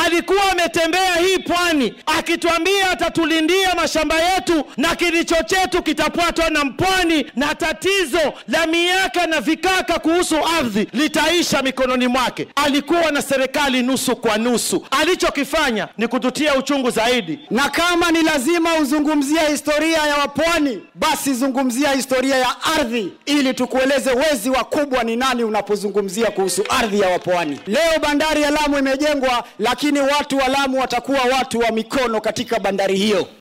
alikuwa ametembea hii pwani akituambia atatulindia mashamba yetu na kilicho chetu kitapatwa na mpwani, na tatizo la miaka na vikaka kuhusu ardhi litaisha mikononi mwake. Alikuwa na serikali nusu kwa nusu. Alichokifanya ni kututia uchungu zaidi. Na kama ni lazima uzungumzia historia ya wapwani, basi zungumzia historia ya ardhi, ili tukueleze wezi wakubwa ni nani unapozungumzia kuhusu ardhi ya wapwani. Leo bandari ya Lamu imejengwa, lakini watu wa Lamu watakuwa watu wa mikono katika bandari hiyo.